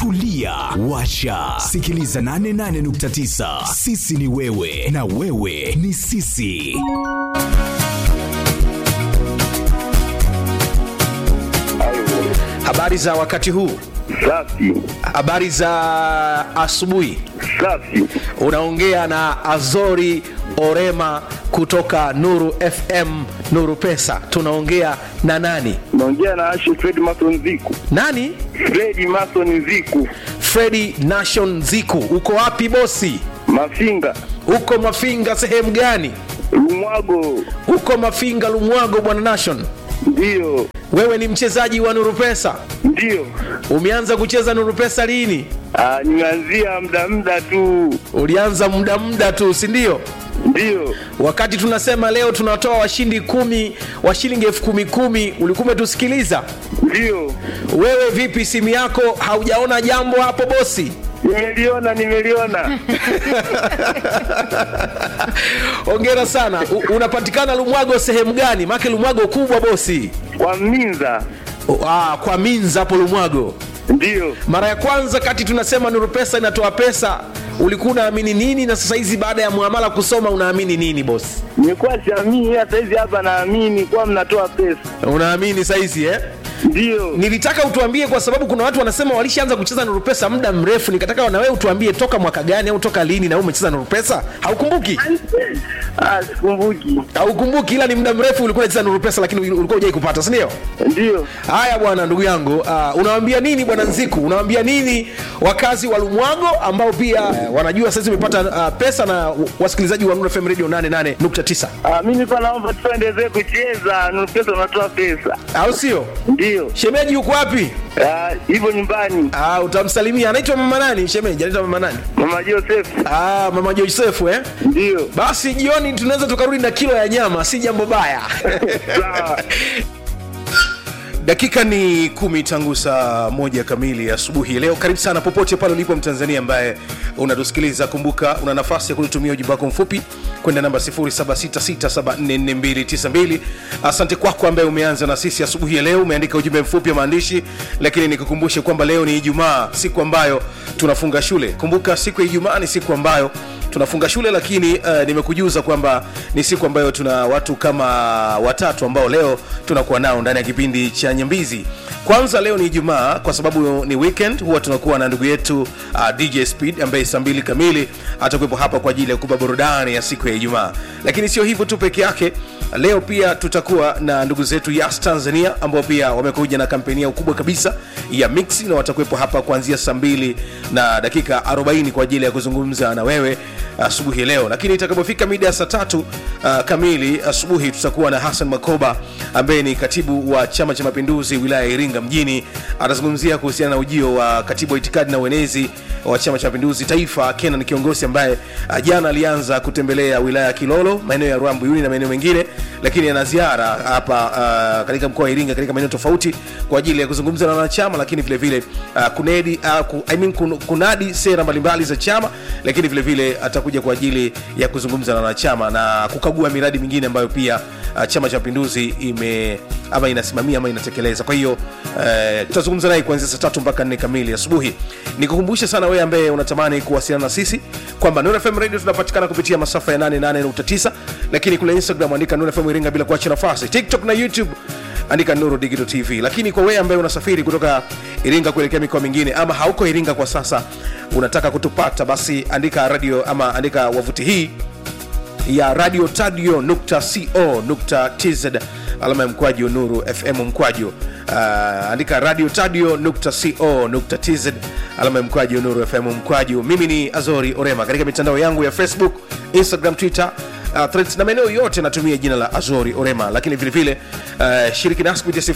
tulia washa sikiliza 88.9 sisi ni wewe na wewe ni sisi Habari za wakati huu, Safi, habari za asubuhi. safi. Unaongea na Azori Orema kutoka Nuru FM, Nuru Pesa. Tunaongea na nani? Naongea na Ashe Fred Mason Ziku. Nani? Fredi Mason Ziku, Fredi Nation Ziku. Uko wapi bosi? Mafinga, Uko Mafinga sehemu gani? Lumwago. Uko Mafinga Lumwago, bwana Nation. Ndiyo, Wewe ni mchezaji wa Nuru Pesa. ndiyo. Umeanza kucheza Nuru Pesa lini? Ah, nimeanzia muda muda tu. Ulianza muda muda tu, si ndio? Ndiyo, wakati tunasema leo tunatoa washindi kumi wa shilingi elfu kumi kumi ulikuwa umetusikiliza ndiyo. wewe vipi simu yako haujaona jambo hapo bosi Nimeliona, nimeliona. ongera sana U, unapatikana lumwago sehemu gani make lumwago kubwa bosi Kwa Minza. O, ah, kwa minza hapo lumwago Ndiyo. mara ya kwanza kati tunasema nuru pesa inatoa pesa ulikuwa unaamini nini na sasa hizi baada ya muamala kusoma unaamini nini bosi Nilikuwa siamini, hata hizi hapa naamini kuwa mnatoa pesa. unaamini saizi eh? Ndiyo. nilitaka utuambie kwa sababu kuna watu wanasema walishaanza kucheza nuru pesa muda mrefu nikataka na wewe utuambie toka mwaka gani au toka lini na wewe umecheza nuru pesa haukumbuki Ah, sikumbuki. haukumbuki ila ni muda mrefu ulikuwa unacheza nuru pesa lakini ulikuwa hujai kupata si ndio Ndiyo. haya bwana ndugu yangu uh, unawaambia nini bwana nziku unawaambia nini wakazi wa lumwago ambao pia uh, wanajua sasa umepata uh, pesa na wasikilizaji wa Nuru FM radio 88.9 Ah, mimi nilikuwa naomba tuendelee kucheza, Nuru pesa unatoa pesa. au sio Ndiyo. shemeji yuko wapi Ah, hivyo nyumbani. uh, utamsalimia anaitwa mama nani shemeji anaitwa mama nani Mama Joseph. Ah, mama Josefu eh? Ndiyo. Basi jioni tunaweza tukarudi na kilo ya nyama, si jambo baya. Sawa. dakika ni kumi tangu saa moja kamili asubuhi leo karibu sana popote pale ulipo mtanzania ambaye unatusikiliza kumbuka una nafasi ya kulitumia ujumbe wako mfupi kwenda namba 0766744292 asante kwako ambaye umeanza na sisi asubuhi ya leo umeandika ujumbe mfupi wa maandishi lakini nikukumbushe kwamba leo ni ijumaa siku ambayo tunafunga shule kumbuka siku ya ijumaa ni siku ambayo tunafunga shule lakini uh, nimekujuza kwamba ni siku ambayo tuna watu kama watatu ambao leo tunakuwa nao ndani ya kipindi cha nyambizi kwanza leo ni ijumaa kwa sababu ni weekend huwa tunakuwa na ndugu yetu uh, dj speed ambaye saa mbili kamili atakuwepo hapa kwa ajili ya kupa burudani ya siku ya ijumaa lakini sio hivyo tu peke yake leo pia tutakuwa na ndugu zetu yas tanzania ambao pia wamekuja na kampeni yao kubwa kabisa ya mix na watakuwepo hapa kuanzia saa mbili na dakika 40 kwa ajili ya kuzungumza na wewe asubuhi leo lakini itakapofika mida ya saa tatu uh, kamili asubuhi tutakuwa na hassan makoba ambaye ni katibu wa chama cha mapinduzi wilaya ya iringa mjini atazungumzia kuhusiana na ujio wa katibu wa itikadi na uenezi wa chama cha mapinduzi taifa kenan kiongozi ambaye uh, jana alianza kutembelea wilaya ya kilolo maeneo ya rwambuyuni na maeneo mengine lakini ana ziara hapa uh, katika mkoa wa iringa katika maeneo tofauti kwa ajili ya kuzungumza na wanachama lakini vile vile uh, kunedi, uh, ku, I mean, kun, kunadi sera mbalimbali za chama lakini vile vile atakuja kwa ajili ya kuzungumza na wanachama na kukagua miradi mingine ambayo pia uh, chama cha mapinduzi ime ama inasimamia ama inatekeleza kwa hiyo uh, tutazungumza naye kuanzia saa tatu mpaka nne kamili asubuhi nikukumbushe sana wewe ambaye unatamani kuwasiliana na sisi kwamba Nuru FM radio tunapatikana kupitia masafa ya 88.9 lakini kule instagram andika Nuru FM iringa bila kuacha nafasi tiktok na youtube andika nuru digital tv lakini kwa wewe ambaye unasafiri kutoka iringa kuelekea mikoa mingine ama hauko iringa kwa sasa unataka kutupata basi andika radio ama andika wavuti hii ya radio tadio nukta co nukta tz alama ya mkwaju nuru fm mkwaju uh, andika radio tadio nukta co nukta tz alama ya mkwaju nuru fm mkwaju mimi ni azori orema katika mitandao yangu ya facebook instagram twitter uh, threads na maeneo yote natumia jina la azori orema lakini vile vile uh, shiriki nasi kupitia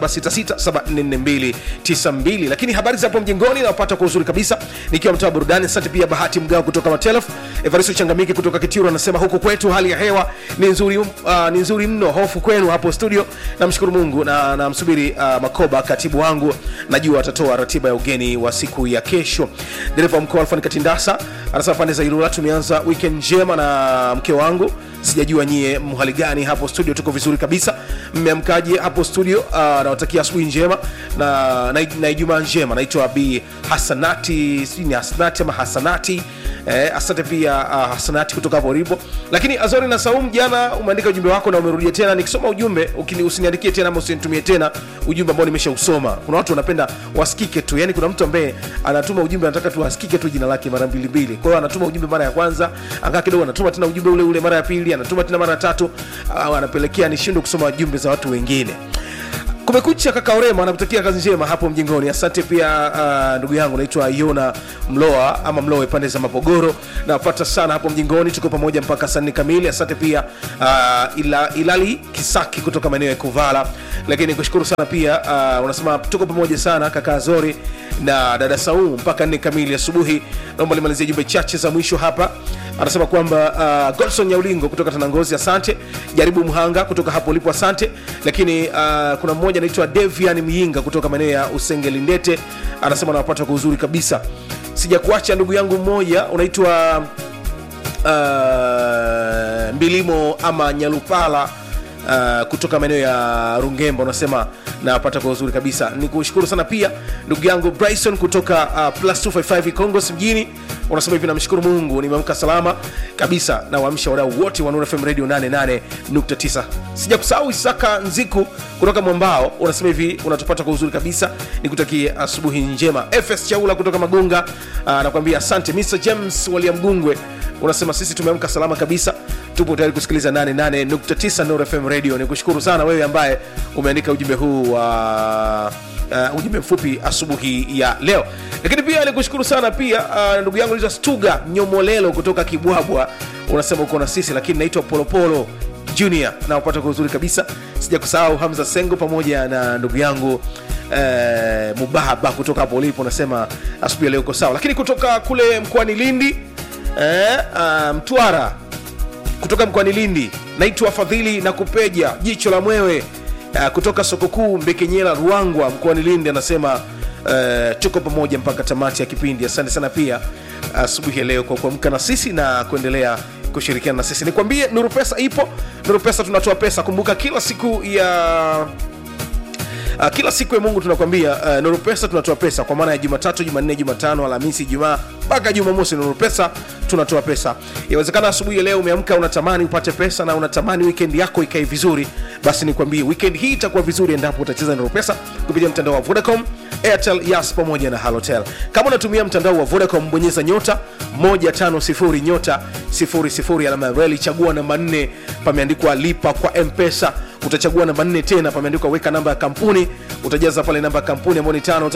0766744292 lakini habari za hapo mjengoni napata kwa uzuri kabisa nikiwa mtaa wa burudani asante pia bahati mgao kutoka matelef evaristo changamiki kutoka kitiro anasema huku kwetu hali ya hewa ni nzuri, uh, ni nzuri mno hofu kwenu hapo studio namshukuru mungu na namsubiri uh, makoba katibu wangu najua atatoa ratiba ya ugeni wa siku ya kesho dereva wa mkoa alfani katindasa anasema pande za ilula tumeanza weekend njema na mke wangu sijajua nyie mhali gani hapo studio tuko vizuri kabisa mmeamkaje hapo studio uh, nawatakia asubuhi njema na, na, na ijumaa njema naitwa b hasanati sijui ni hasanati ama hasanati eh, asante pia uh, hasanati kutoka hapo ulipo lakini azori na saum jana umeandika ujumbe wako na umerudia tena nikisoma ujumbe ukini- usiniandikie tena ama usinitumie tena ujumbe ambao nimeshausoma kuna watu wanapenda wasikike tu yani kuna mtu ambaye anatuma ujumbe anataka tu asikike tu jina lake mara mbili mbili kwa hiyo anatuma ujumbe mara ya kwanza angaa kidogo anatuma tena ujumbe ule ule mara ya pili anatuma tena mara ya tatu au anapelekea nishindwe kusoma jumbe za watu wengine kumekucha kaka orema anakutakia kazi njema hapo mjingoni asante pia uh, ndugu yangu naitwa yona mloa ama mloe pande za mapogoro napata sana hapo mjingoni tuko pamoja mpaka saa nne kamili asante pia uh, ila, ilali kisaki kutoka maeneo ya kuvala lakini kushukuru sana pia uh, unasema tuko pamoja sana kaka zori na dada saumu mpaka nne kamili asubuhi naomba limalizia jumbe chache za mwisho hapa anasema kwamba uh, godson nyaulingo kutoka tanangozi asante jaribu mhanga kutoka hapo ulipo asante lakini uh, kuna mmoja anaitwa devian myinga kutoka maeneo ya usengelindete anasema anawapata kwa uzuri kabisa sijakuacha ndugu yangu mmoja unaitwa uh, mbilimo ama nyalupala Uh, kutoka maeneo ya rungemba unasema napata kwa uzuri kabisa ni kushukuru sana pia ndugu yangu bryson kutoka uh, plus 255 congos mjini unasema hivi namshukuru mungu nimeamka salama kabisa na waamsha wadau wote wa Nuru fm radio 88.9 sija kusahau isaka nziku kutoka mwambao unasema hivi unatupata kwa uzuri kabisa nikutakie asubuhi njema fs chaula kutoka magunga uh, nakwambia asante mr james waliamgungwe unasema sisi tumeamka salama kabisa tupo tayari kusikiliza 88.9 Nuru fm radio ni kushukuru sana wewe ambaye umeandika ujumbe huu wa uh, ujumbe mfupi asubuhi ya leo lakini pia nikushukuru sana pia uh, ndugu yangu naitwa stuga nyomolelo kutoka kibwabwa unasema uko na sisi lakini naitwa polopolo junior nawapata kwa uzuri kabisa sija kusahau hamza sengo pamoja na ndugu yangu eh, mubaba kutoka hapo ulipo unasema asubuhi ya leo uko sawa lakini kutoka kule mkoani lindi eh, uh, mtwara kutoka mkoani lindi naitwa fadhili na kupeja jicho la mwewe uh, kutoka soko kuu mbekenyela ruangwa mkoani lindi anasema uh, tuko pamoja mpaka tamati ya kipindi asante sana pia asubuhi uh, ya leo kwa kuamka na sisi na kuendelea kushirikiana na sisi nikwambie nuru pesa ipo nuru pesa tunatoa pesa kumbuka kila siku ya Uh, kila siku ya mungu tunakwambia uh, nuru pesa tunatoa pesa kwa maana ya jumatatu jumanne jumatano alhamisi jumaa mpaka jumamosi nuru pesa tunatoa pesa inawezekana asubuhi ya leo umeamka unatamani upate pesa na unatamani weekend yako ikae vizuri basi nikwambie weekend hii itakuwa vizuri endapo utacheza nuru pesa kupitia mtandao wa vodacom airtel yas pamoja na halotel kama unatumia mtandao wa vodacom bonyeza nyota 150 nyota 00 alama ya reli chagua namba 4 pameandikwa lipa kwa mpesa utachagua namba 4 tena pameandikwa weka namba ya kampuni utajaza pale namba ya kampuni ambayo ni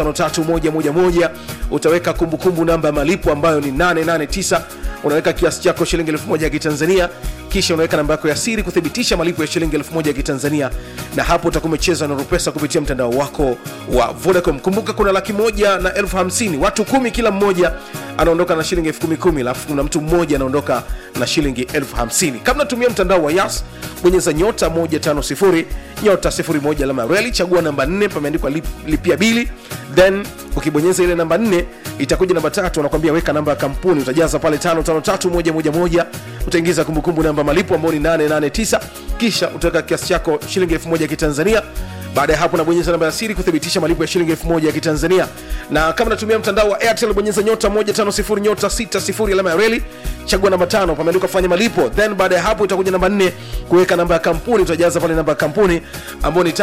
553111 utaweka kumbukumbu namba ya malipo ambayo ni 889 unaweka kiasi chako shilingi 1000 ya kitanzania kisha unaweka namba yako ya siri kuthibitisha malipo ya shilingi 1000 ya kitanzania na hapo utakuwa umecheza na rupesa kupitia mtandao wako wa vodacom kumbuka kuna laki moja na elfu hamsini watu kumi kila mmoja anaondoka na shilingi elfu kumi kumi alafu kuna mtu mmoja anaondoka na shilingi elfu hamsini kama natumia mtandao wa yas bonyeza nyota 150 nyota 01 alama ya reli chagua namba 4 pameandikwa lip, lipia bili then ukibonyeza ile namba 4 itakuja namba tatu anakwambia weka namba ya kampuni utajaza pale 553111 utaingiza kumbukumbu namba malipo ambayo ni 889 kisha utaweka kiasi chako shilingi 1000 ya kitanzania baada ya hapo nabonyeza namba ya siri kuthibitisha malipo ya shilingi 1000 ya kitanzania na kama natumia mtandao wa airtel bonyeza nyota 150 nyota 60 alama ya reli chagua namba tano pameandikwa fanya malipo then baada ya hapo itakuja namba 4 kuweka namba ya kampuni utajaza pale namba ya kampuni ambayo ni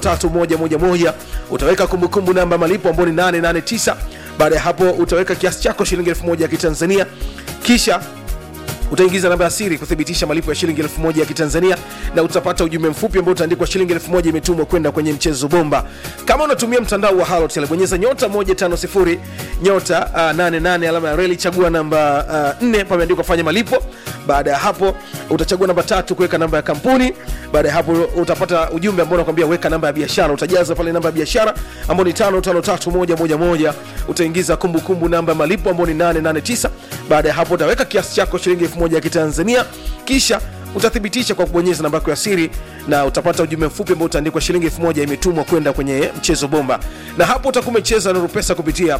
553111 utaweka kumbukumbu namba malipo ambayo ni 889 baada ya hapo utaweka kiasi chako shilingi 1000 ya kitanzania kisha utaingiza namba ya siri kuthibitisha malipo ya shilingi 1000 ya kitanzania na utapata ujumbe mfupi ambao utaandikwa shilingi 1000 imetumwa kwenda kwenye mchezo bomba kama unatumia mtandao wa halotel bonyeza nyota 150 nyota uh, 88 alama ya reli chagua namba uh, 4 pameandikwa fanya malipo baada ya hapo utachagua namba tatu kuweka namba ya kampuni baada ya hapo utapata ujumbe ambao unakwambia weka namba ya biashara utajaza pale namba ya biashara ambao ni 553111 utaingiza kumbukumbu namba ya malipo ambao ni 889 baada ya hapo utaweka kiasi chako shilingi elfu moja ya kitanzania kisha utathibitisha kwa kubonyeza namba yako ya siri na utapata ujumbe mfupi ambao utaandikwa shilingi elfu moja imetumwa kwenda kwenye mchezo bomba na hapo utakuwa umecheza nuru pesa kupitia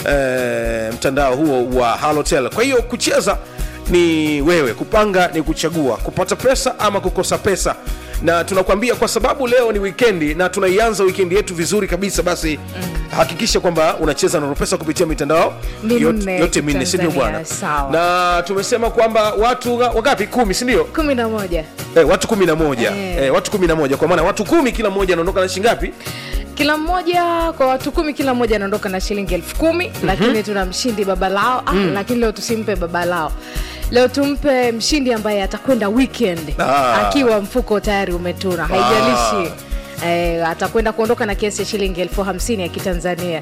eh, mtandao huo wa halotel kwa hiyo kucheza ni wewe kupanga ni kuchagua kupata pesa ama kukosa pesa na tunakwambia kwa sababu leo ni wikendi na tunaianza wikendi yetu vizuri kabisa basi mm. hakikisha kwamba unacheza na pesa kupitia mitandao Minne yote, yote minne sindio Tanzania, bwana sawa. na tumesema kwamba watu nga- wangapi kumi sindio kumi na moja eh, watu kumi na moja Eh. eh, watu kumi na moja kwa maana watu kumi kila mmoja anaondoka na shingapi kila mmoja kwa watu kumi kila mmoja anaondoka na shilingi elfu kumi mm-hmm. lakini tuna mshindi baba lao ah, mm. lakini leo tusimpe baba lao leo tumpe mshindi ambaye atakwenda weekend Ah. akiwa mfuko tayari umetuna haijalishi Eh, atakwenda kuondoka na kiasi cha shilingi elfu hamsini ya kitanzania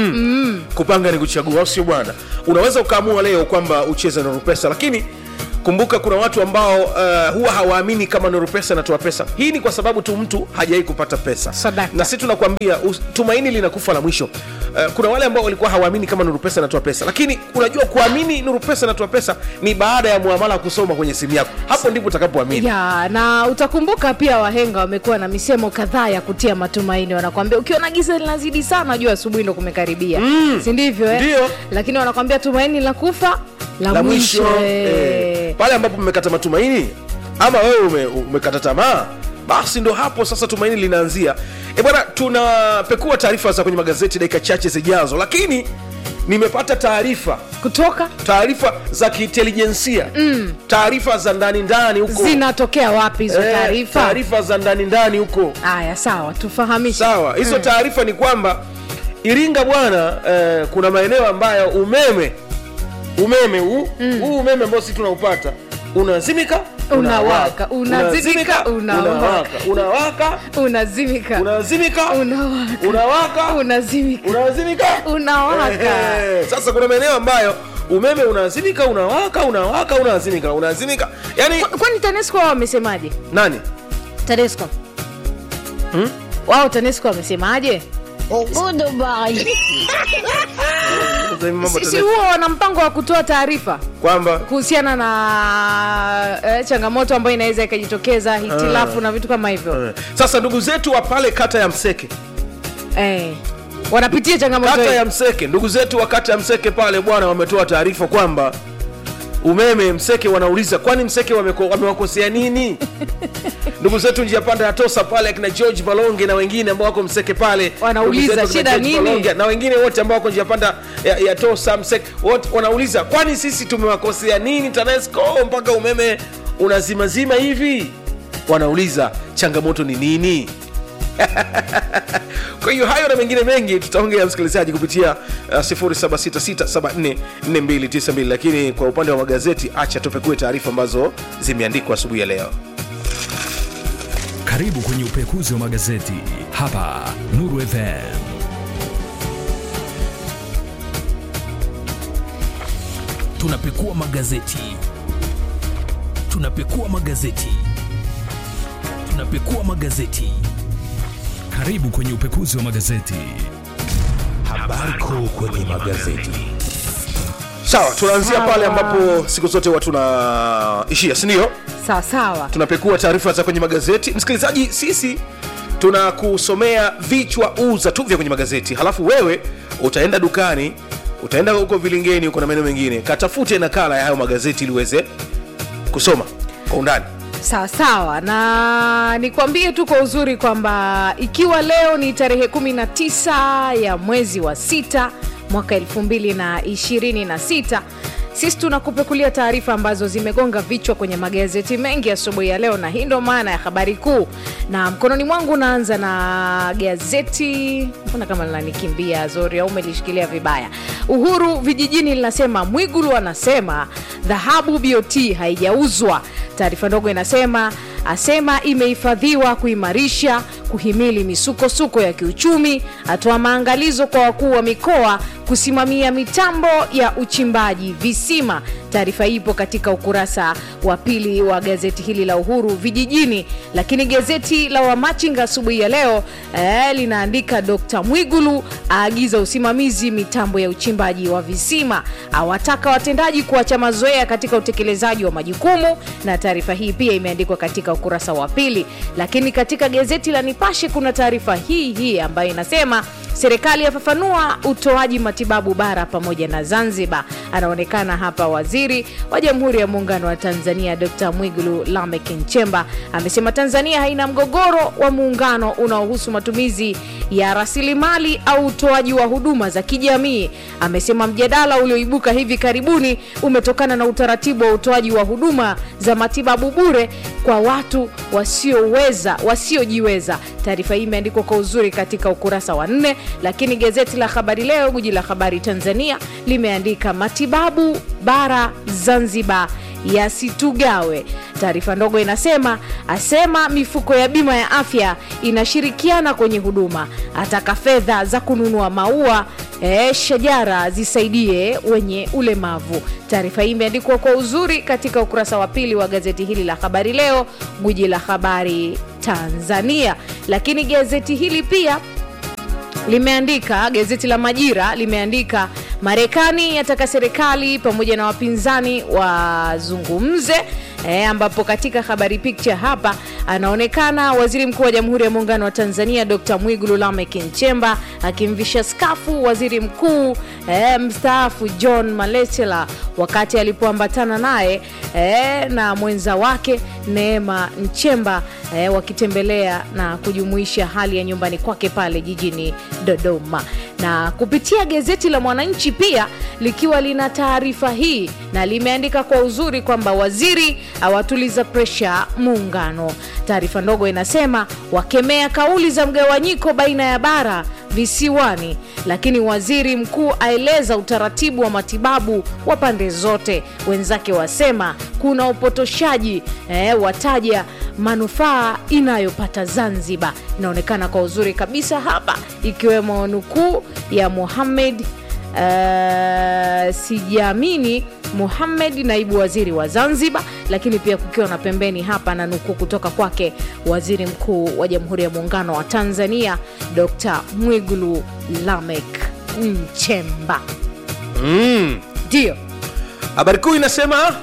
kupanga ni kuchagua au sio bwana unaweza ukaamua leo kwamba ucheze na pesa lakini kumbuka kuna watu ambao uh, huwa hawaamini kama nuru pesa inatoa pesa hii ni kwa sababu tu mtu hajawai kupata pesa Sadaka. na sisi tunakwambia us- tumaini linakufa la mwisho uh, kuna wale ambao walikuwa hawaamini kama nuru pesa inatoa pesa lakini unajua kuamini nuru pesa inatoa pesa ni baada ya muamala kusoma kwenye simu yako hapo ndipo utakapoamini ya na utakumbuka pia wahenga wamekuwa na misemo kadhaa ya kutia matumaini wanakwambia ukiona giza linazidi sana jua asubuhi ndo kumekaribia mm. si ndivyo eh? Ndio. lakini wanakwambia tumaini la kufa la, la mwisho eh. eh, pale ambapo mmekata matumaini ama wewe ume, umekata tamaa basi ndo hapo sasa tumaini linaanzia e bwana tunapekua taarifa za kwenye magazeti dakika chache zijazo lakini nimepata taarifa kutoka taarifa za kiintelijensia mm. taarifa za ndani ndani huko zinatokea wapi hizo Eh, taarifa taarifa za ndani ndani huko haya sawa tufahamishe sawa hizo taarifa ni kwamba iringa bwana eh, kuna maeneo ambayo umeme umeme huu huu umeme ambao sisi tunaupata unazimika Unawaka, unazimika, unawaka. unawaka unazimika unazimika unawaka unawaka unazimika unazimika unawaka Eh, sasa kuna maeneo ambayo umeme unazimika unawaka unawaka unazimika unazimika yani Kwa- kwani tanesco wao wamesemaje nani tanesco wao tanesco wamesemaje Sasa hivi mambo si si tena- huo wana mpango wa kutoa taarifa kwamba kuhusiana na eh, changamoto ambayo inaweza ikajitokeza hitilafu na vitu kama hivyo eh, sasa ndugu zetu wa pale kata ya mseke eh, wanapitia changamoto kata hiyo. ya mseke ndugu zetu wa kata ya mseke pale bwana wametoa taarifa kwamba umeme mseke wanauliza kwani mseke wameko- wamewakosea nini ndugu zetu njia panda ya tosa pale akina george balonge na wengine ambao wako mseke pale Wanauliza, Ndugu zetu akina shida George nini? Balonge na wengine wote ambao wako njia panda ya, ya tosa mseke wote wanauliza kwani sisi tumewakosea nini tanesco mpaka umeme unazimazima hivi wanauliza changamoto ni nini kwa hiyo hayo na mengine mengi tutaongea msikilizaji kupitia uh, 0766744292 lakini kwa upande wa magazeti acha tupekue taarifa ambazo zimeandikwa asubuhi ya leo Karibu kwenye upekuzi wa magazeti hapa Nuru FM. tunapekua magazeti tunapekua magazeti tunapekua magazeti Karibu kwenye upekuzi wa magazeti. habari kuu kwenye magazeti sawa tunaanzia Sawa. pale ambapo siku zote huwa tunaishia sindio sawa sawa tunapekua taarifa za kwenye magazeti msikilizaji sisi tunakusomea vichwa uza tu vya kwenye magazeti halafu wewe utaenda dukani utaenda huko vilingeni huko na maeneo mengine katafute nakala ya hayo magazeti ili uweze kusoma kwa undani sawa sawa na nikwambie tu kwa uzuri kwamba ikiwa leo ni tarehe 19 ya mwezi wa sita mwaka 226 sisi tunakupekulia taarifa ambazo zimegonga vichwa kwenye magazeti mengi asubuhi ya leo na hii ndo maana ya habari kuu na mkononi mwangu unaanza na gazeti mbona kama linanikimbia zori au umelishikilia vibaya uhuru vijijini linasema mwigulu anasema dhahabu bot haijauzwa taarifa ndogo inasema asema imehifadhiwa kuimarisha kuhimili misukosuko ya kiuchumi atoa maangalizo kwa wakuu wa mikoa kusimamia mitambo ya uchimbaji visima taarifa hii ipo katika ukurasa wa pili wa gazeti hili la uhuru vijijini lakini gazeti la wamachinga asubuhi ya leo eh, linaandika dkt mwigulu aagiza usimamizi mitambo ya uchimbaji wa visima awataka watendaji kuacha mazoea katika utekelezaji wa majukumu na taarifa hii pia imeandikwa katika ukurasa wa pili lakini katika gazeti la nipashe kuna taarifa hii hii ambayo inasema serikali yafafanua utoaji matibabu bara pamoja na zanzibar anaonekana hapa waziri wa jamhuri ya muungano wa tanzania dr mwigulu lamek nchemba amesema tanzania haina mgogoro wa muungano unaohusu matumizi ya rasilimali au utoaji wa huduma za kijamii amesema mjadala ulioibuka hivi karibuni umetokana na utaratibu wa utoaji wa huduma za matibabu bure kwa watu wasioweza wasiojiweza taarifa hii imeandikwa kwa uzuri katika ukurasa wa nne lakini gazeti la habari leo guji la habari tanzania limeandika matibabu bara zanzibar yasitugawe taarifa ndogo inasema asema mifuko ya bima ya afya inashirikiana kwenye huduma ataka fedha za kununua maua e, shajara zisaidie wenye ulemavu taarifa hii imeandikwa kwa uzuri katika ukurasa wa pili wa gazeti hili la habari leo gwiji la habari tanzania lakini gazeti hili pia limeandika gazeti la majira limeandika marekani yataka serikali pamoja na wapinzani wazungumze E, ambapo katika habari picture hapa anaonekana waziri mkuu wa jamhuri ya muungano wa tanzania dr mwigulu lamek nchemba akimvisha skafu waziri mkuu e, mstaafu john malechela wakati alipoambatana naye e, na mwenza wake neema nchemba e, wakitembelea na kujumuisha hali ya nyumbani kwake pale jijini dodoma na kupitia gazeti la mwananchi pia likiwa lina taarifa hii na limeandika kwa uzuri kwamba waziri awatuliza presha muungano taarifa ndogo inasema wakemea kauli za mgawanyiko baina ya bara visiwani lakini waziri mkuu aeleza utaratibu wa matibabu wa pande zote wenzake wasema kuna upotoshaji eh, wataja manufaa inayopata zanzibar inaonekana kwa uzuri kabisa hapa ikiwemo nukuu ya muhamed uh, sijaamini muhamed naibu waziri wa zanzibar lakini pia kukiwa na pembeni hapa na nukuu kutoka kwake waziri mkuu wa jamhuri ya muungano wa tanzania dr mwigulu lamek nchemba ndio habari kuu inasema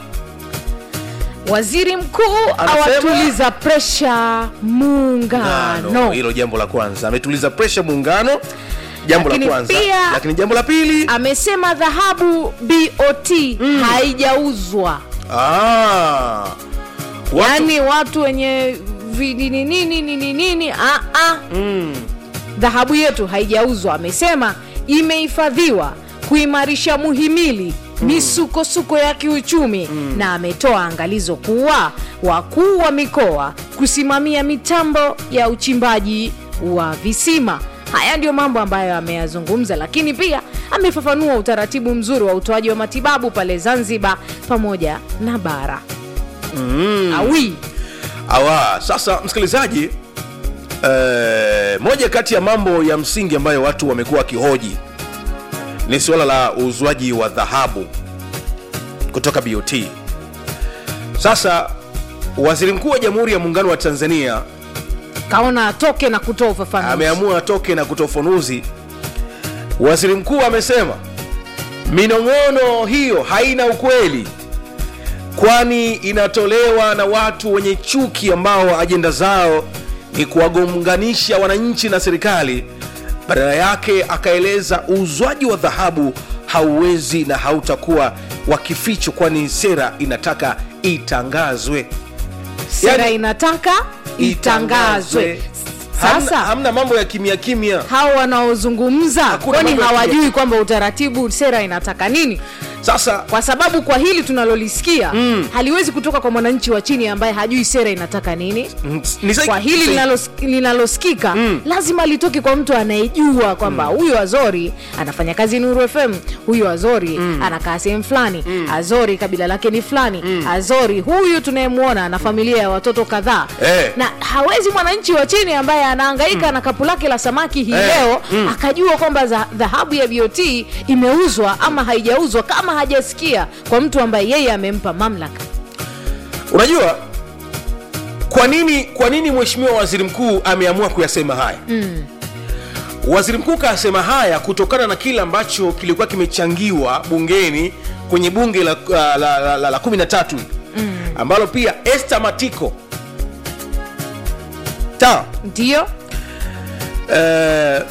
waziri mkuu Anasema? awatuliza presha muungano Ngano, hilo jambo la kwanza ametuliza presha muungano jambo la Lakini kwanza pia- lakini jambo la pili amesema dhahabu bot haijauzwa ah, watu, yaani watu wenye vinini nini nini nini ah, ah. dhahabu yetu haijauzwa amesema imehifadhiwa kuimarisha muhimili misukosuko ya kiuchumi na ametoa angalizo kuwa wakuu wa mikoa kusimamia mitambo ya uchimbaji wa visima haya ndio mambo ambayo ameyazungumza lakini pia amefafanua utaratibu mzuri wa utoaji wa matibabu pale zanzibar pamoja na bara mm. awi awa sasa msikilizaji eh, moja kati ya mambo ya msingi ambayo watu wamekuwa wakihoji ni suala la uuzwaji wa dhahabu kutoka bot sasa waziri mkuu wa jamhuri ya muungano wa tanzania kaona atoke na kutoa ufafanuzi ameamua atoke na kutoa ufafanuzi waziri mkuu amesema minong'ono hiyo haina ukweli kwani inatolewa na watu wenye chuki ambao ajenda zao ni kuwagonganisha wananchi na serikali badala yake akaeleza uuzwaji wa dhahabu hauwezi na hautakuwa wa kificho kwani sera inataka itangazwe sera Yani- inataka itangazwe hamna, sasa hamna mambo ya kimya kimya hao wanaozungumza Hakuna kwani mambo ya hawajui kwamba utaratibu sera inataka nini sasa kwa sababu kwa hili tunalolisikia mm. haliwezi kutoka kwa mwananchi wa chini ambaye hajui sera inataka nini mm, ni sahi- kwa hili sahi- linalos- linalosikika mm. lazima litoke kwa mtu anayejua kwamba huyu azori anafanya kazi nuru fm huyu azori mm. anakaa sehemu fulani mm. azori kabila lake ni fulani mm. azori huyu tunayemwona ana familia ya watoto kadhaa Eh. na hawezi mwananchi wa chini ambaye anahangaika mm. na kapu lake la samaki hii Eh. leo Mm. akajua kwamba za- dhahabu ya bot imeuzwa ama haijauzwa kama hajasikia kwa mtu ambaye yeye amempa mamlaka unajua kwa nini kwa nini mheshimiwa waziri mkuu ameamua kuyasema haya mm. waziri mkuu kayasema haya kutokana na kile ambacho kilikuwa kimechangiwa bungeni kwenye bunge la, la, la, la, la, la kumi na tatu mm. ambalo pia este matiko sawa ndio Eh,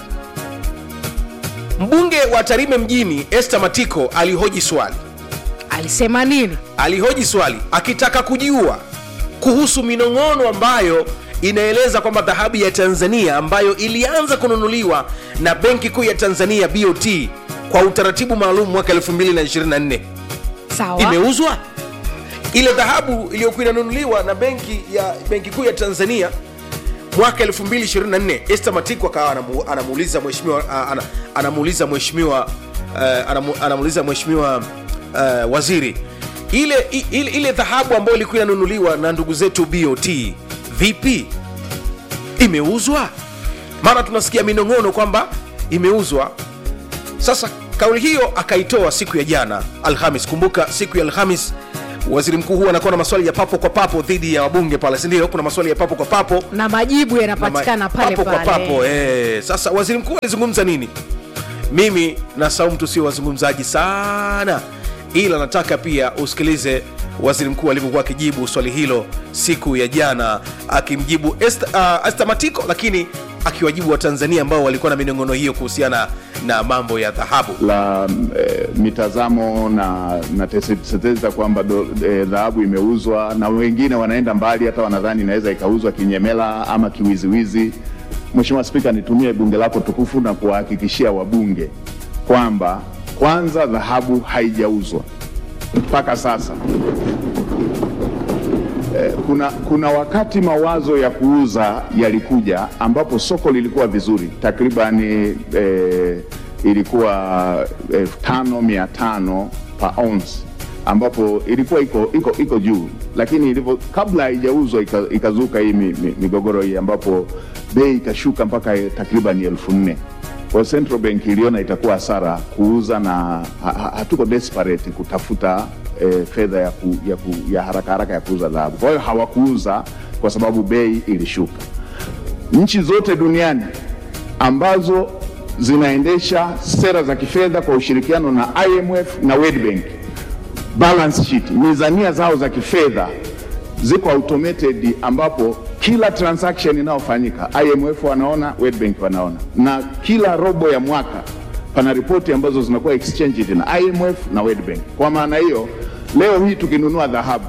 mbunge wa tarime mjini este matiko alihoji swali alisema nini alihoji swali akitaka kujua kuhusu minong'ono ambayo inaeleza kwamba dhahabu ya tanzania ambayo ilianza kununuliwa na benki kuu ya tanzania bot kwa utaratibu maalum mwaka 224 sawa imeuzwa ile dhahabu iliyokuwa inanunuliwa na benki ya benki kuu ya tanzania mwaka 224 este matiko akawa anamu, anamuuliza mheshimiwa ah, ana, anamuuliza mheshimiwa uh, anamu, anamuuliza mheshimiwa uh, waziri ile, i- ile, ile dhahabu ambayo ilikuwa inanunuliwa na ndugu zetu bot vipi imeuzwa maana tunasikia minong'ono kwamba imeuzwa sasa kauli hiyo akaitoa siku ya jana alhamis kumbuka siku ya alhamis waziri mkuu huwa anakuwa na maswali ya papo kwa papo dhidi ya wabunge pale sindio kuna maswali ya papo kwa papo na majibu yanapatikana na ma- pale papo pale kwa papo eh. sasa waziri mkuu alizungumza nini mimi na saumu tusio wazungumzaji sana ila nataka pia usikilize waziri mkuu alivyokuwa akijibu swali hilo siku ya jana akimjibu Est- uh, Esther matiko lakini akiwajibu watanzania ambao walikuwa na minong'ono hiyo kuhusiana na mambo ya dhahabu la e, mitazamo na na tetezi za kwamba do- e, dhahabu imeuzwa na wengine wanaenda mbali hata wanadhani inaweza ikauzwa kinyemela ama kiwiziwizi. Mheshimiwa Spika, nitumie bunge lako tukufu na kuwahakikishia wabunge kwamba kwanza dhahabu haijauzwa mpaka sasa. Eh, kuna, kuna wakati mawazo ya kuuza yalikuja ambapo soko lilikuwa vizuri takribani eh, ilikuwa elfu tano mia tano pa ounce ambapo ilikuwa iko, iko, iko juu lakini ilivyo kabla haijauzwa ika- ikazuka hii mi- mi- migogoro hii ambapo bei ikashuka mpaka takriban elfu nne kwa hiyo Central Bank iliona itakuwa hasara kuuza na ha, ha, hatuko desperate kutafuta eh, fedha ya, ku, ya, ku, ya haraka haraka ya kuuza dhahabu. Kwa hiyo hawakuuza kwa sababu bei ilishuka. Nchi zote duniani ambazo zinaendesha sera za kifedha kwa ushirikiano na IMF na World Bank, balance sheet, mizania zao za kifedha ziko automated ambapo kila transaction inayofanyika IMF wanaona, World Bank wanaona, na kila robo ya mwaka pana ripoti ambazo zinakuwa exchanged na IMF na World Bank. Kwa maana hiyo, leo hii tukinunua dhahabu,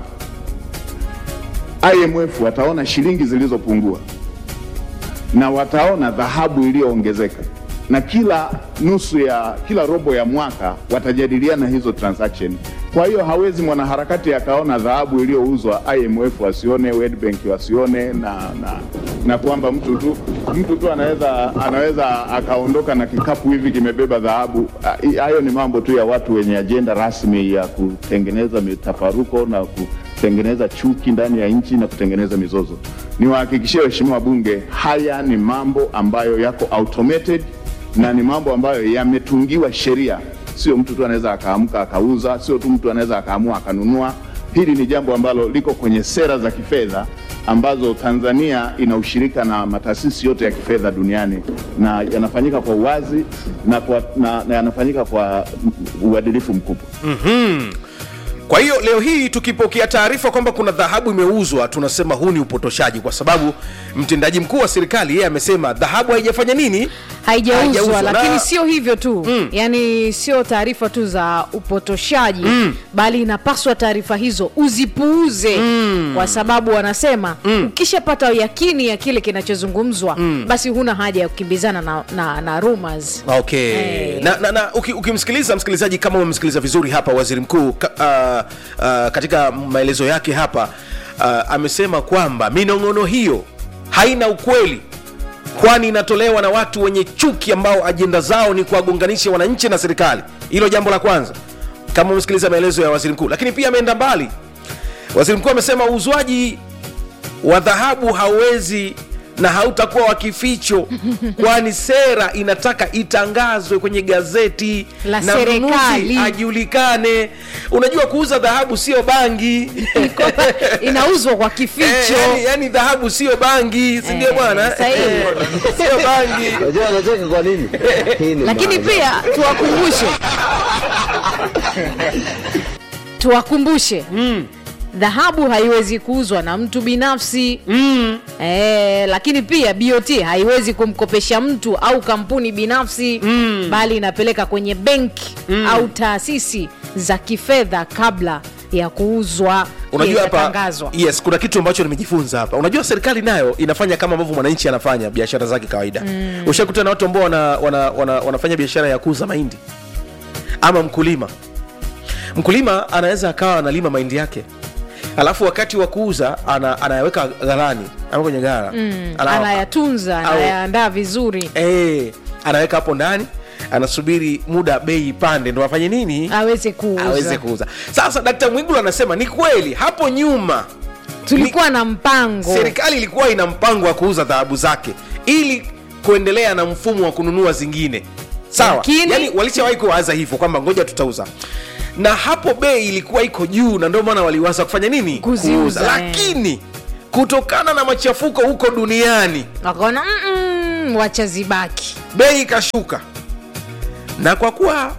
IMF wataona shilingi zilizopungua na wataona dhahabu iliyoongezeka na kila nusu ya kila robo ya mwaka watajadiliana hizo transaction. Kwa hiyo hawezi mwanaharakati akaona dhahabu iliyouzwa IMF wasione, World Bank wasione, na, na, na kwamba mtu tu mtu tu anaweza anaweza akaondoka na kikapu hivi kimebeba dhahabu. Ah, hi- Hayo ni mambo tu ya watu wenye ajenda rasmi ya kutengeneza mitafaruko na kutengeneza chuki ndani ya nchi na kutengeneza mizozo. Niwahakikishie waheshimiwa wabunge, haya ni mambo ambayo yako automated na ni mambo ambayo yametungiwa sheria. Sio mtu tu anaweza akaamka akauza, sio tu mtu anaweza akaamua akanunua. Hili ni jambo ambalo liko kwenye sera za kifedha ambazo Tanzania ina ushirika na mataasisi yote ya kifedha duniani na yanafanyika kwa uwazi na, kwa, na, na yanafanyika kwa uadilifu mkubwa. kwa hiyo leo hii tukipokea taarifa kwamba kuna dhahabu imeuzwa tunasema huu ni upotoshaji kwa sababu mtendaji mkuu wa serikali yeye amesema dhahabu haijafanya nini haijauzwa Haijauzwa, lakini na- sio hivyo tu mm. yani sio taarifa tu za upotoshaji mm. bali inapaswa taarifa hizo uzipuuze mm. kwa sababu wanasema mm. ukishapata yakini ya kile kinachozungumzwa mm. basi huna haja ya kukimbizana na, na, na rumors okay Eh. na, na, na uki- ukimsikiliza msikilizaji kama umemsikiliza vizuri hapa waziri mkuu ka, uh, uh, katika maelezo yake hapa uh, amesema kwamba minong'ono hiyo haina ukweli kwani inatolewa na watu wenye chuki ambao ajenda zao ni kuwagonganisha wananchi na serikali hilo jambo la kwanza kama umesikiliza maelezo ya waziri mkuu lakini pia ameenda mbali waziri mkuu amesema uuzwaji wa dhahabu hauwezi na hautakuwa wa kificho kwani sera inataka itangazwe kwenye gazeti La na serikali. mnunuzi ajulikane unajua kuuza dhahabu sio bangi inauzwa kwa Eh, kificho yani, yani dhahabu sio bangi sindio Eh, bwana sahihi. Eh, sio bangi Unajua anacheka kwa nini? Hii ni lakini maajabu. pia tuwakumbushe tuwakumbushe dhahabu haiwezi kuuzwa na mtu binafsi mm. e, lakini pia bot haiwezi kumkopesha mtu au kampuni binafsi mm. bali inapeleka kwenye benki mm. au taasisi za kifedha kabla ya kuuzwa unajua hapa yatangazwa. yes kuna kitu ambacho nimejifunza hapa unajua serikali nayo inafanya kama ambavyo mwananchi anafanya biashara zake kawaida mm. ushakuta na watu ambao wana, wana, wana, wanafanya biashara ya kuuza mahindi ama mkulima mkulima anaweza akawa analima mahindi yake alafu wakati wa kuuza ana, anayaweka ghalani ama kwenye gara mm. Ana- anayatunza au- anayaandaa vizuri eh, anaweka hapo ndani anasubiri muda bei ipande ndo afanye nini aweze kuuza aweze kuuza sasa dkt mwigulu anasema ni kweli hapo nyuma tulikuwa na mpango serikali ilikuwa ina mpango wa kuuza dhahabu zake ili kuendelea na mfumo wa kununua zingine sawa Lakini- yani walishawahi kuwaza hivyo kwamba ngoja tutauza na hapo bei ilikuwa iko juu na ndio maana waliwaza kufanya nini Kuziuza, eh. lakini kutokana na machafuko huko duniani wakaona "Mm-mm, wacha zibaki bei ikashuka na kwa kuwa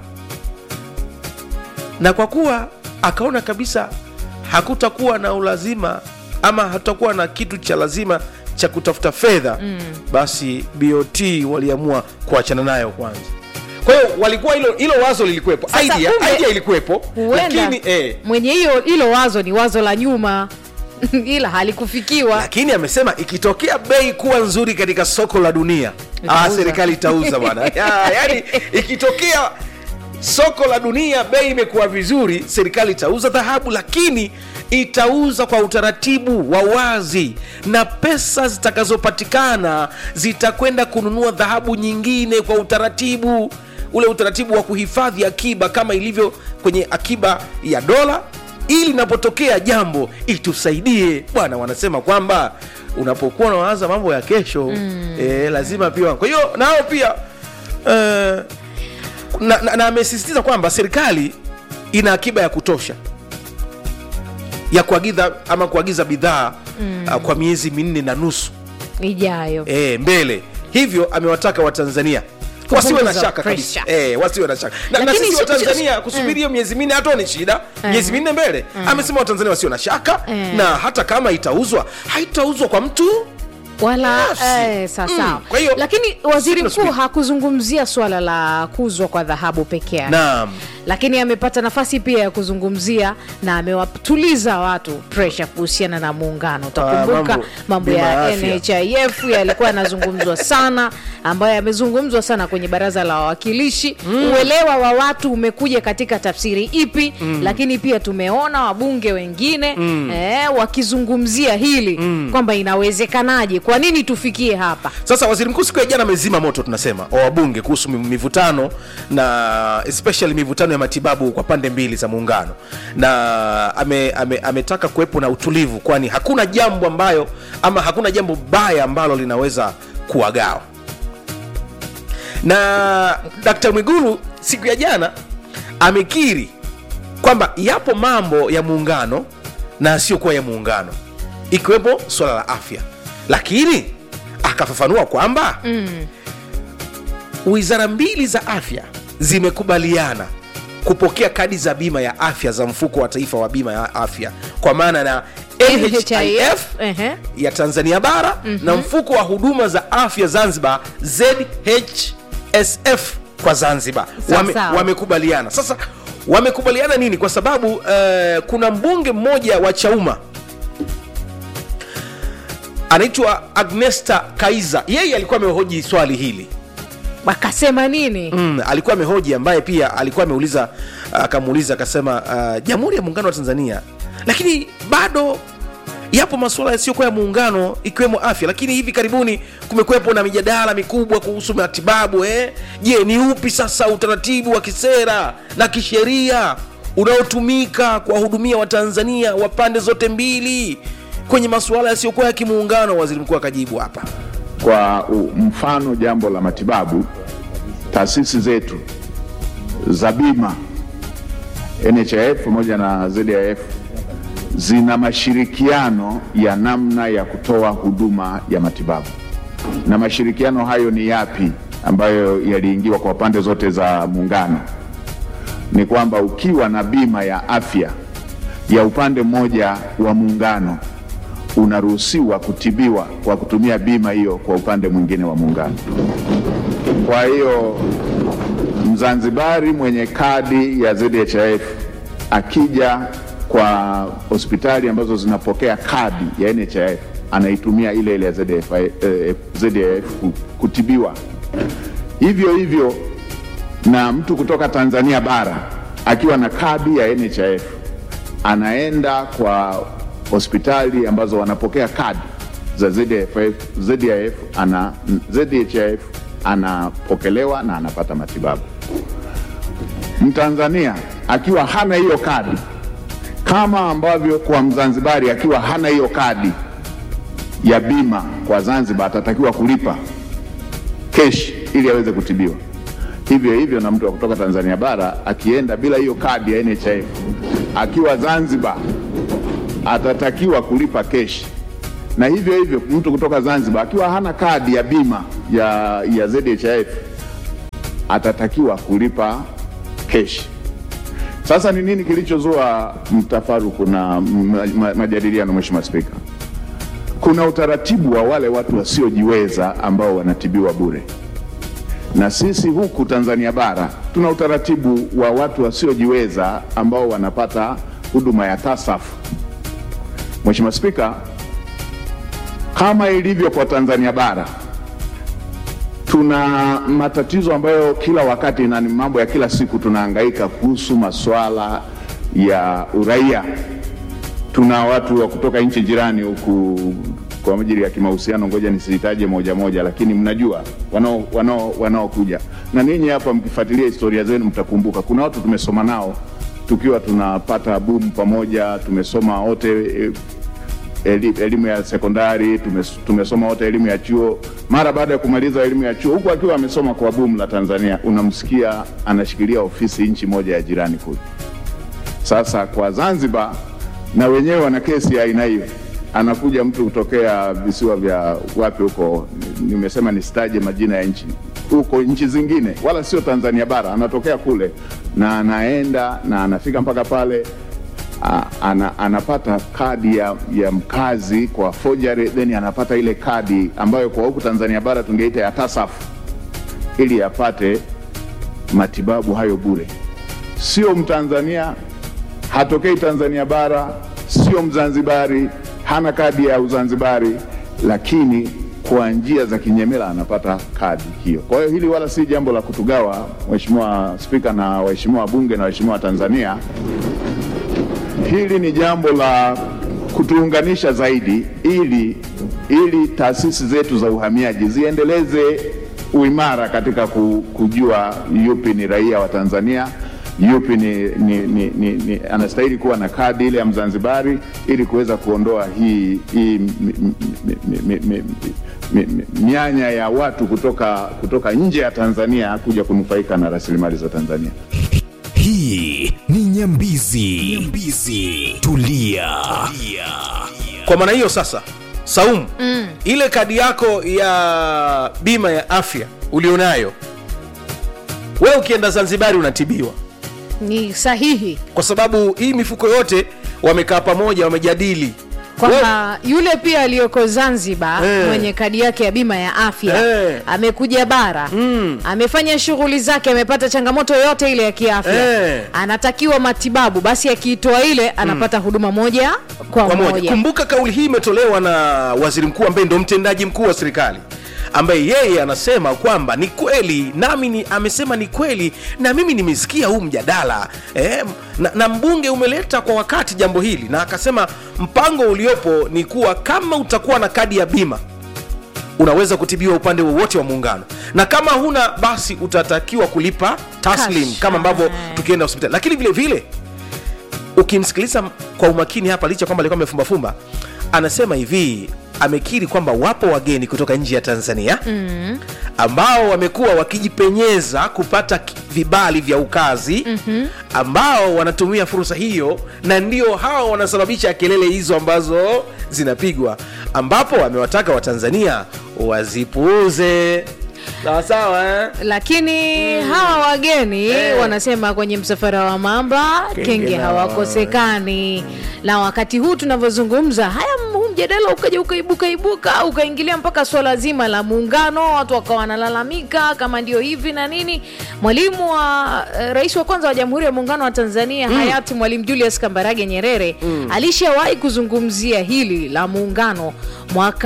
na kwa kuwa akaona kabisa hakutakuwa na ulazima ama hatutakuwa na kitu cha lazima cha kutafuta fedha mm. basi bot waliamua kuachana nayo kwanza kwa hiyo walikuwa hilo hilo wazo lilikuwepo Sasa idea, kumbe, idea ilikuwepo huenda lakini eh, mwenye hiyo hilo wazo ni wazo la nyuma ila halikufikiwa lakini amesema ikitokea bei kuwa nzuri katika soko la dunia ah, Itauza. serikali itauza bwana Ya, yani ikitokea soko la dunia bei imekuwa vizuri serikali itauza dhahabu lakini itauza kwa utaratibu wa wazi na pesa zitakazopatikana zitakwenda kununua dhahabu nyingine kwa utaratibu ule utaratibu wa kuhifadhi akiba kama ilivyo kwenye akiba ya dola ili inapotokea jambo itusaidie bwana wanasema kwamba unapokuwa unawaza mambo ya kesho mm. e, lazima pia kwa hiyo nao pia eh, na, na, na amesisitiza kwamba serikali ina akiba ya kutosha ya kuagiza ama kuagiza bidhaa mm. uh, kwa miezi minne na nusu ijayo e, mbele hivyo amewataka watanzania wasiwe na Kupunguza shaka kabisa pressure. e, wasiwe na shaka na, na Lakini sisi si- watanzania si- kusubiri hiyo miezi minne hata ni shida miezi minne mbele amesema watanzania wasiwe na shaka Eh. na hata kama itauzwa haitauzwa kwa mtu wala Binafsi. eh, sasa Mm, kwa hiyo- lakini waziri mkuu Tunasubiri. hakuzungumzia swala la kuzwa kwa dhahabu peke yake naam lakini amepata nafasi pia ya kuzungumzia na amewatuliza watu presha kuhusiana na muungano utakumbuka mambo- mambo bima ya ya afya. nhif yalikuwa yanazungumzwa sana ambayo yamezungumzwa sana kwenye baraza la wawakilishi mm. uelewa wa watu umekuja katika tafsiri ipi mm. lakini pia tumeona wabunge wengine mm. eh, wakizungumzia hili mm. kwamba inawezekanaje kwa nini tufikie hapa sasa waziri mkuu siku ya jana amezima moto tunasema wa wabunge kuhusu mi- mivutano na especially mivutano ya matibabu kwa pande mbili za muungano na ame, ame, ametaka kuwepo na utulivu kwani hakuna jambo ambayo ama hakuna jambo baya ambalo linaweza kuwagawa na dkt mwigulu siku ya jana amekiri kwamba yapo mambo ya muungano na yasiyokuwa ya muungano ikiwepo suala la afya lakini akafafanua kwamba mm. wizara mbili za afya zimekubaliana kupokea kadi za bima ya afya za mfuko wa taifa wa bima ya afya kwa maana na nhif ehe. ya tanzania bara mm-hmm. na mfuko wa huduma za za afya zanzibar zhsf kwa zanzibar Sawa, Wame- sawa. wamekubaliana sasa wamekubaliana nini kwa sababu uh, kuna mbunge mmoja wa chauma anaitwa agnesta kaiza yeye alikuwa amehoji swali hili wakasema nini mm, alikuwa amehoji ambaye pia alikuwa ameuliza akamuuliza akasema uh, jamhuri ya muungano wa tanzania lakini bado yapo masuala yasiyokuwa ya muungano ikiwemo afya lakini hivi karibuni kumekuwepo na mijadala mikubwa kuhusu matibabu eh? je ni upi sasa utaratibu wa kisera na kisheria unaotumika kuwahudumia watanzania wa pande zote mbili kwenye masuala yasiyokuwa ya kimuungano waziri mkuu akajibu hapa Kwa u- mfano jambo la matibabu, taasisi zetu za bima NHIF pamoja na ZIF zina mashirikiano ya namna ya kutoa huduma ya matibabu, na mashirikiano hayo ni yapi ambayo yaliingiwa kwa pande zote za muungano? Ni kwamba ukiwa na bima ya afya ya upande mmoja wa muungano unaruhusiwa kutibiwa kwa kutumia bima hiyo kwa upande mwingine wa muungano. Kwa hiyo Mzanzibari mwenye kadi ya ZHIF akija kwa hospitali ambazo zinapokea kadi ya NHIF anaitumia ile ile ya ZHIF, eh, ZHIF ku- kutibiwa. Hivyo hivyo na mtu kutoka Tanzania bara akiwa na kadi ya NHIF anaenda kwa hospitali ambazo wanapokea kadi za ZHIF, ZHIF ana, ZHIF anapokelewa na anapata matibabu. Mtanzania akiwa hana hiyo kadi, kama ambavyo kwa Mzanzibari akiwa hana hiyo kadi ya bima kwa Zanzibar atatakiwa kulipa keshi ili aweze kutibiwa. Hivyo hivyo na mtu wa kutoka Tanzania bara akienda bila hiyo kadi ya NHIF akiwa Zanzibar atatakiwa kulipa keshi, na hivyo hivyo mtu kutoka Zanzibar akiwa hana kadi ya bima ya, ya ZHIF atatakiwa kulipa keshi. Sasa ni nini kilichozua mtafaruku na ma- ma- majadiliano, Mheshimiwa Spika? Kuna utaratibu wa wale watu wasiojiweza ambao wanatibiwa bure na sisi huku Tanzania bara tuna utaratibu wa watu wasiojiweza ambao wanapata huduma ya TASAF. Mheshimiwa Spika, kama ilivyo kwa Tanzania bara tuna matatizo ambayo kila wakati na ni mambo ya kila siku tunahangaika kuhusu masuala ya uraia. Tuna watu wa kutoka nchi jirani huku kwa ajili ya kimahusiano, ngoja nisitaje moja moja, lakini mnajua wanao wanao wanaokuja na ninyi hapa, mkifuatilia historia zenu mtakumbuka kuna watu tumesoma nao tukiwa tunapata bumu pamoja, tumesoma wote eh, eli- elimu ya sekondari tumes- tumesoma wote elimu ya chuo. Mara baada ya kumaliza elimu ya chuo, huku akiwa amesoma kwa bumu la Tanzania, unamsikia anashikilia ofisi nchi moja ya jirani kule. Sasa kwa Zanzibar na wenyewe wana kesi ya aina hiyo, anakuja mtu kutokea visiwa vya wapi huko, nimesema nisitaje majina ya nchi huko nchi zingine, wala sio Tanzania bara, anatokea kule na anaenda na anafika mpaka pale a- ana, anapata kadi ya, ya mkazi kwa forgery, then anapata ile kadi ambayo kwa huku Tanzania bara tungeita ya TASAF ili apate matibabu hayo bure. Sio Mtanzania, hatokei Tanzania bara, sio Mzanzibari, hana kadi ya Uzanzibari, lakini kwa njia za kinyemela anapata kadi hiyo. Kwa hiyo hili wala si jambo la kutugawa, Mheshimiwa Spika na waheshimiwa wabunge na waheshimiwa Tanzania hili ni jambo la kutuunganisha zaidi ili ili taasisi zetu za uhamiaji ziendeleze uimara katika ku- kujua yupi ni raia wa Tanzania, yupi ni, ni, ni, ni, ni anastahili kuwa na kadi ile ya Mzanzibari ili kuweza kuondoa hii, hii mi- mi- mi- mi- mi- mi- mi- mi- mianya ya watu kutoka, kutoka nje ya Tanzania kuja kunufaika na rasilimali za Tanzania. hii ni nyambizi, nyambizi. Tulia. kwa maana hiyo sasa saumu mm. ile kadi yako ya bima ya afya ulionayo wewe ukienda zanzibari unatibiwa ni sahihi kwa sababu hii mifuko yote wamekaa pamoja wamejadili kwamba yule pia aliyoko zanzibar Eh. mwenye kadi yake ya bima ya afya Eh. amekuja bara amefanya shughuli zake amepata changamoto yoyote ile ya kiafya Eh. anatakiwa matibabu basi akiitoa ile anapata huduma moja kwa, kwa moja. moja Kumbuka kauli hii imetolewa na waziri mkuu ambaye ndo mtendaji mkuu wa serikali ambaye yeye anasema kwamba ni kweli nami ni, amesema ni kweli na mimi nimesikia huu mjadala eh, na, na mbunge umeleta kwa wakati jambo hili na akasema mpango uliopo ni kuwa kama utakuwa na kadi ya bima unaweza kutibiwa upande wowote wa muungano na kama huna basi utatakiwa kulipa taslim Cash. kama ambavyo Ah. tukienda hospitali lakini vile vile ukimsikiliza kwa umakini hapa licha kwamba alikuwa amefumbafumba anasema hivi amekiri kwamba wapo wageni kutoka nje ya tanzania mm. ambao wamekuwa wakijipenyeza kupata ki- vibali vya ukazi mm-hmm. ambao wanatumia fursa hiyo na ndio hao wanasababisha kelele hizo ambazo zinapigwa ambapo amewataka watanzania wazipuuze sawasawa eh? lakini hawa wageni Eh. wanasema kwenye msafara wa mamba Kenge kenge na- hawakosekani na wakati huu tunavyozungumza haya huu mjadala ukaja ukaibuka ibuka ukaingilia mpaka swala zima la muungano watu wakawa wanalalamika kama ndio hivi na nini mwalimu wa eh, rais wa kwanza wa jamhuri ya muungano wa tanzania mm. hayati mwalimu julius kambarage nyerere mm. alishawahi kuzungumzia hili la muungano mwaka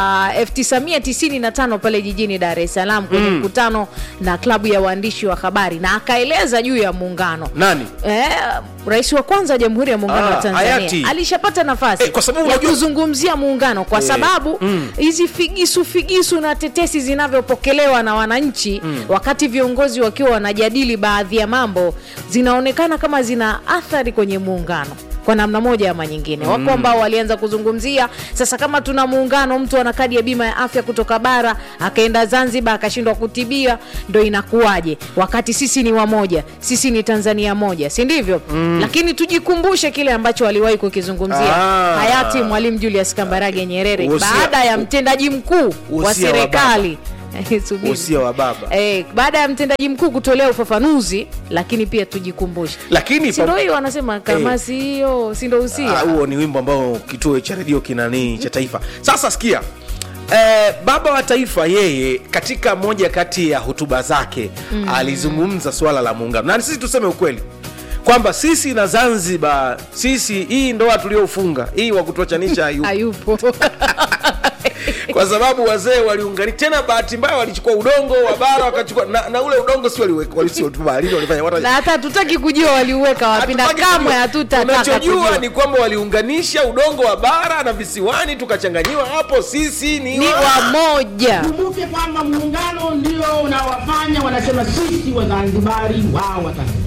1995 pale jijini dar es salaam kwenye mkutano na klabu ya waandishi wa habari na akaeleza juu ya muungano nani Eh, rais wa kwanza wa jamhuri ya muungano Ah, wa tanzania hayati. alishapata nafasi Eh, kwa sababu ya unajua- kuzungumzia muungano kwa Eh, sababu hizi figisu figisu na tetesi zinavyopokelewa na wananchi wakati viongozi wakiwa wanajadili baadhi ya mambo zinaonekana kama zina athari kwenye muungano kwa namna moja ama nyingine wako ambao walianza kuzungumzia sasa kama tuna muungano mtu ana kadi ya bima ya afya kutoka bara akaenda zanzibar akashindwa kutibia ndo inakuwaje wakati sisi ni wamoja sisi ni tanzania moja si ndivyo mm. lakini tujikumbushe kile ambacho waliwahi kukizungumzia Ah. hayati mwalimu julius kambarage nyerere Usia- baada ya mtendaji mkuu wa Usia wa serikali Subiri. Usia wa baba. eh, baada ya mtendaji mkuu kutolea ufafanuzi lakini pia tujikumbushe lakini sindo hiyo wanasema kama Eh. si hiyo sindo usia Ah, huo ni wimbo ambao kituo cha redio kinanii cha taifa sasa sikia Eh, baba wa taifa yeye katika moja kati ya hotuba zake mm. alizungumza swala la muungano na sisi tuseme ukweli kwamba sisi na zanzibar sisi hii ndoa tuliofunga hii wa kutuachanisha hayupo hayupo kwa sababu wazee waliungani tena bahati mbaya walichukua udongo wa bara wakachukua na, na ule udongo si waliweka walisiotubaalini walifanya watu na hata hatutaki kujua waliuweka wapi na Hatutaki kamwe kujua. hatutataka tunachojua kujua ni kwamba waliunganisha udongo wa bara na visiwani tukachanganyiwa hapo sisi ni, ni wa- wamoja Kumbuke kwamba muungano ndio unawafanya wanasema sisi Wazanzibari wao Watanzania.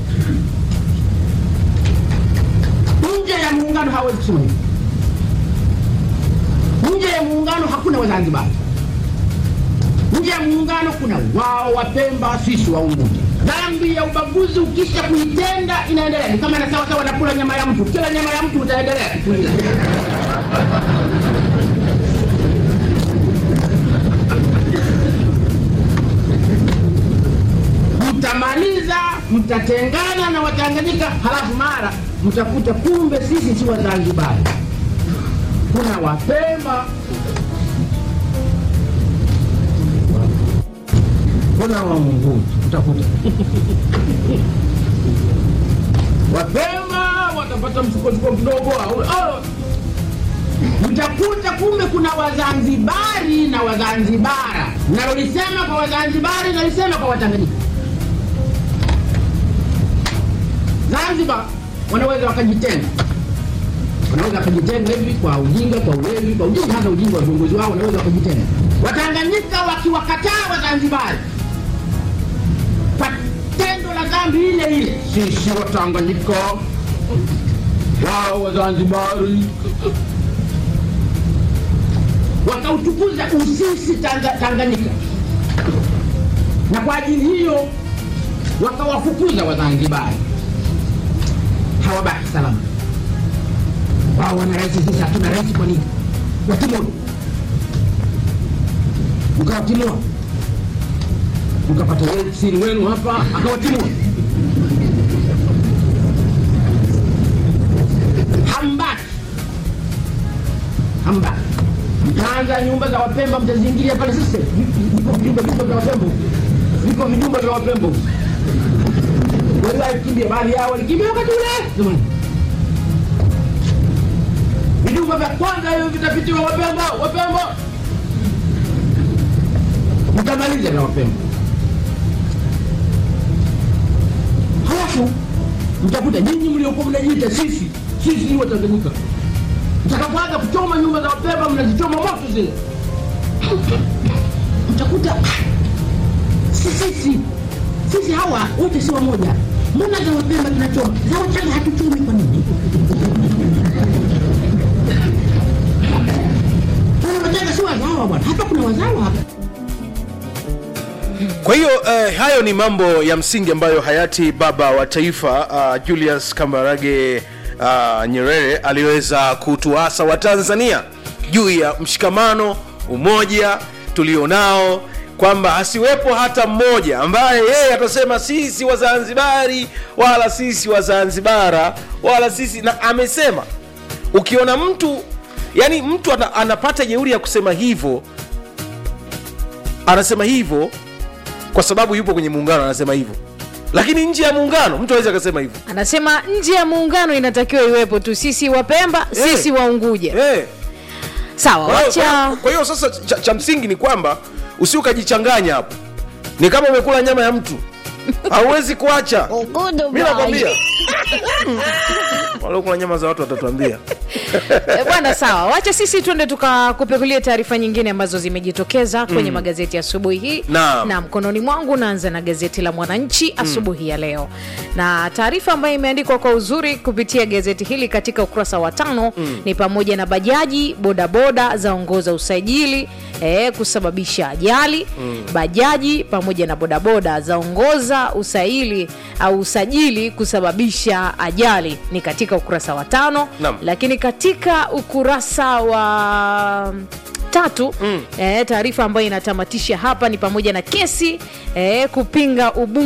Nje ya muungano hawezi kusema hivyo. Nje ya muungano hakuna Wazanzibari. Nje ya muungano kuna wao Wapemba, sisi wa Unguja. Dhambi ya ubaguzi ukisha kuitenda inaendelea, ni kama na sawa sawa nakula nyama ya mtu, kila nyama ya mtu utaendelea kukulia. mtamaliza mtatengana na watanganyika halafu mara mtakuta kumbe sisi si wazanzibari kuna wapemba kuna wamunguzi utakuta wapemba watapata msukosuko kidogo au- au- mtakuta kumbe kuna wazanzibari na wazanzibara nalolisema kwa wazanzibari nalisema kwa watanganyika Zanzibar wanaweza wakajitenga, wanaweza wakajitenga hivi kwa ujinga, kwa ulevi, kwa ujinga, hasa ujinga wa viongozi wao, wanaweza wakajitenga. Watanganyika wakiwakataa Wazanzibari kwa tendo la dhambi ile ile, sisi Watanganyika wao Wazanzibari wakautukuza usisi Tanga- Tanganyika, na kwa ajili hiyo wakawafukuza Wazanzibari hawabaki salama. Wao wana rais, sisi hatuna rais. Kwa nini? Watimua, mkawatimua, mkapata we- siri wenu hapa, akawatimua. Hambaki kwanza nyumba za wapemba mtaziingilia pale sasa vipo vijumba vijumba vya wapembo vipo vijumba vya wapembo wengi walikimbia baadhi yao walikimbia wakati ule jamani vijumba vya kwanza hivyo vitapitiwa wapembo wapembo mtamaliza na wapembo halafu mtakuta nyinyi mliokuwa mnajiita sisi sisi ni watanganyika mtakapoanza kuchoma nyumba za wapemba mnazichoma moto zile mtakuta si sisi sisi hawa wote si wamoja mbona za wapemba tunachoma za wachaga hatuchomi kwa nini Wana wachaga si wazawa bwana hapa kuna wazawa hapa kwa hiyo eh, hayo ni mambo ya msingi ambayo hayati baba wa taifa uh, julius kambarage uh, nyerere aliweza kutuasa watanzania juu ya mshikamano umoja tulionao kwamba asiwepo hata mmoja ambaye yeye atasema sisi wazanzibari wala sisi wazanzibara wala sisi na amesema ukiona mtu yani mtu ana, anapata jeuri ya kusema hivyo anasema hivyo kwa sababu yupo kwenye muungano anasema hivyo lakini nje ya muungano mtu awezi akasema hivyo anasema nje ya muungano inatakiwa iwepo tu sisi wapemba Eh. sisi waunguja hey. sawa Kwa hiyo- wacha kwa hiyo sasa cha, cha msingi ni kwamba usi ukajichanganya hapo ni kama umekula nyama ya mtu hauwezi kuacha mi nakwambia waliokula nyama za watu watatuambia Eh, bwana sawa wacha sisi tuende tukakupekulie taarifa nyingine ambazo zimejitokeza kwenye Mm. magazeti asubuhi hii Naam. na mkononi mwangu naanza na gazeti la mwananchi asubuhi ya leo na taarifa ambayo imeandikwa kwa uzuri kupitia gazeti hili katika ukurasa wa tano Mm. ni pamoja na bajaji bodaboda zaongoza usajili eh, kusababisha ajali Mm. bajaji pamoja na bodaboda zaongoza usaili au usajili kusababisha ajali ni katika ukurasa wa tano Naam. lakini katika ukurasa wa tatu mm. eh, taarifa ambayo inatamatisha hapa ni pamoja na kesi eh, kupinga ubunge